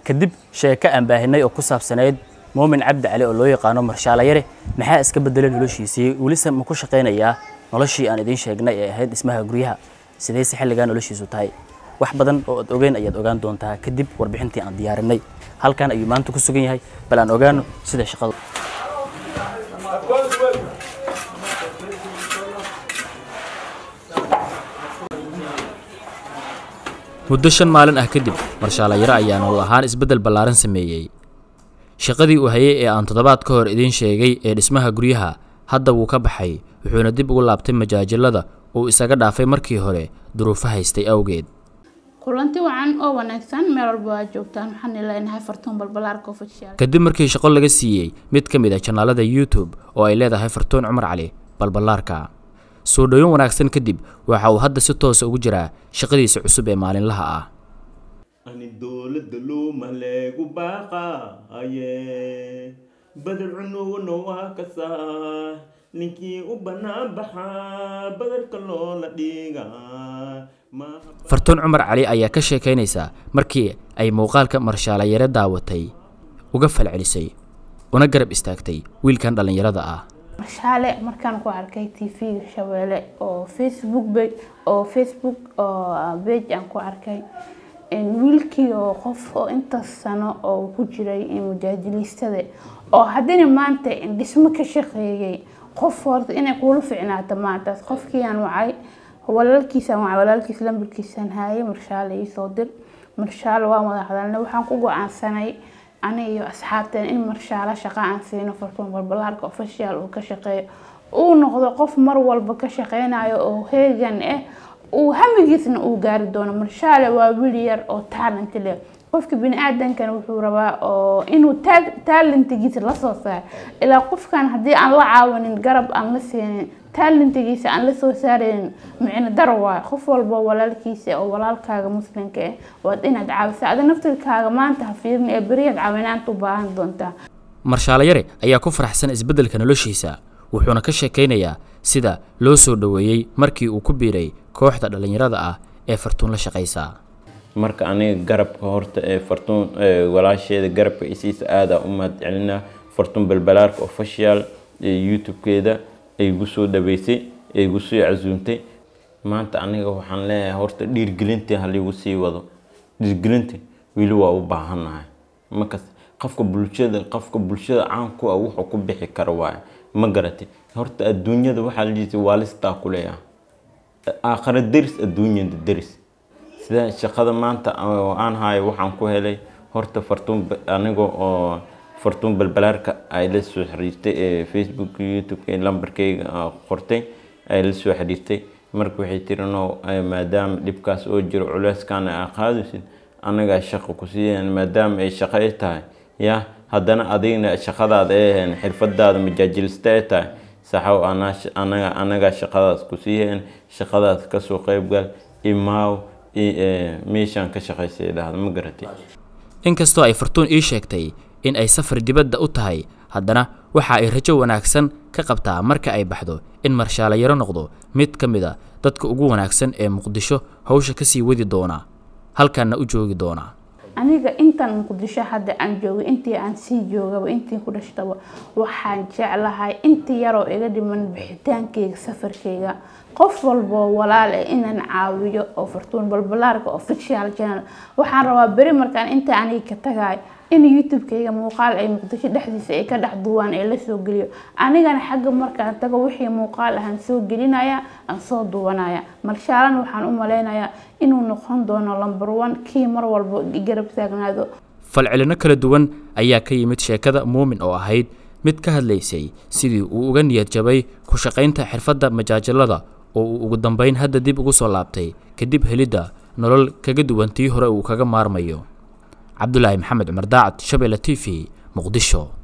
kadib sheeko aan baahinay oo ku saabsanayd muumin cabdi cali oo loo yaqaano marshaala yare maxaa iska bedelay noloshiisii welise ma ku shaqaynayaa noloshii aan idiin sheegnay ee ahayd dhismaha guryaha sidayse xilligaa noloshiisu tahay wax badan oo aad ogeyn ayaad ogaan doontaa kadib warbixintii aan diyaarinay halkan ayuu maanta ku sugan yahay bal aan ogaano sida shaqadu muddo shan maalin ah kadib marshaala yare ayaa nolol ahaan isbeddel ballaaran sameeyey shaqadii uu hayay ee aan toddobaad ka hor idiin sheegay ee dhismaha guryaha hadda wuu ka baxay wuxuuna dib ugu laabtay majaajilada uu isaga dhaafay markii hore duruufo haystay awgeed kulanti wacan oo wanaagsan meel walba waa joogtaan waxaan ileenahay fartuun balbalaarka ofishial kadib markii shaqo laga siiyey mid ka mid a janaalada youtube oo ay leedahay fartuun cumar cali balballaarka soo dhowin wanaagsan kadib waxa uu hadda si toosa ugu jiraa shaqadiisa cusub ee maalinlaha ah ani dowladda luuma leegu baaqaaye badar cunugna waa kasaa ninkii u bannaan baxaa badarka loola dhiigaa fartuun cumar cali ayaa ka sheekaynaysa markii ay muuqaalka marshaala yare daawatay uga falcelisay una garab istaagtay wiilkan dhallinyarada ah marshaale markaan ku arkay t v-ga shabeelle oo facebook be oo facebook oo bage aan ku arkay wiilkii oo qof oo intaas sano oo ku jiray mujaajiliistada oo haddana maanta dhismo ka shaqeeyay qof horta inay kuula ficnaato maantaas qofkiiaan wacay walaalkiisaan wacay walaalkiis lambarkiisaan haayay marshaale iisoo dir marshaale waa wada hadalnay waxaan ku go-aansanay ani iyo asxaabteen in marshaalo shaqa aan siino fartuun balbalaarka official uu ka shaqeeyo uu noqdo qof mar walba ka shaqeynayo oo heegan ah uu hamigiisna uu gaari doono marshaale waa wiil yar oo talent leh qofka bini-aadankana wuxuu rabaa oo inuu talentigiisa lasoo saaro ilaa qofkan haddii aan la caawinin garab aan la siinin talentigiisa aan la soo saaraynin micno daro waayo qof walba walaalkiisa oo walaalkaaga muslimka ah waad inaad caawisa ada naftirkaaga maanta ha fiirin ee beriyaad caawinaanta u baahan doontaa marshaala yare ayaa ku faraxsan isbeddelka noloshiisa wuxuuna ka sheekaynayaa sida loo soo dhoweeyey markii uu ku biiray kooxda dhallinyarada ah ee fartuun la shaqaysa marka aniga garabka horta ee fartuun walaasheeda garabka isiisa aada u mahad celinaa fartuun balbalaarka official ee youtube-keeda ay igu soo dhaweysay ay igu soo casuumtay maanta aniga waxaan leeyahay horta dhiirgelintii haligu sii wado dhiirgelinta weli waa u baahannahay markas qofka bulshada qofka bulshada caanku ah wuxuu ku bixi kara waaye ma garatay horta adduunyada waxaa lajiisa waalistaa ku leeyahay aakhare deris adduunyada deris sida shaqada maanta aan hayo waxaan ku helay horta fartuun aniga oo fartuun balbalaarka ay la soo xiriirtay ee facebook youtube lambarkayga qortay ay la soo xiriirtay marka waxay tiri no maadaama dhibkaas oo jiro culeyskaan aa qaadaysid anagaa shaqo ku siiyeen maadaama ay shaqo ay tahay ya haddana adigna shaqadaada ay ahayn xirfadaada majaajilista ay tahay saxow anaga anagaa shaqadaas ku siiyeen shaqadaas kasoo qeybgal imaaw meeshaan ka shaqaysay dhahda ma garatay inkastoo ay fartuun ii sheegtay in ay safar dibadda u tahay haddana waxa ay rajo wanaagsan ka qabtaa marka ay baxdo in marshaala yaro noqdo mid ka mid a dadka ugu wanaagsan ee muqdisho hawsha kasii wadi doona halkanna u joogi doona aniga intan muqdisho hadda aan joogay intii aan sii joogaba intii ku dhashtaba waxaan jeclahay inta yaroo iga dhiman bixitaankeyga safarkeyga qof walboo walaal eh inaan caawiyo oo fartuun balbalaarka official channel waxaan rabaa beri markaan inta aniga ka tagay in youtube-kayga muuqaal ay muqdisho dhexdiisa ay ka dhex duwaan ee lasoo geliyo anigana xagga markaan tago wixii muuqaal ahaan soo gelinaya aan soo duwanaya marshaalana waxaan u maleynayaa inuu noqon doono lamber one kii mar walba garab taagnaado falcelino kala duwan ayaa ka yimid sheekada muumin oo ahayd mid ka hadlaysay sidii uu uga niyad jabay ku shaqaynta xirfadda majaajilada oo uu ugu dambeyn hadda dib ugu soo laabtay kadib helidda nolol kaga duwan tii hore uu kaga maarmayo cabdulaahi maxamed cumar daacad shabeelle t v muqdisho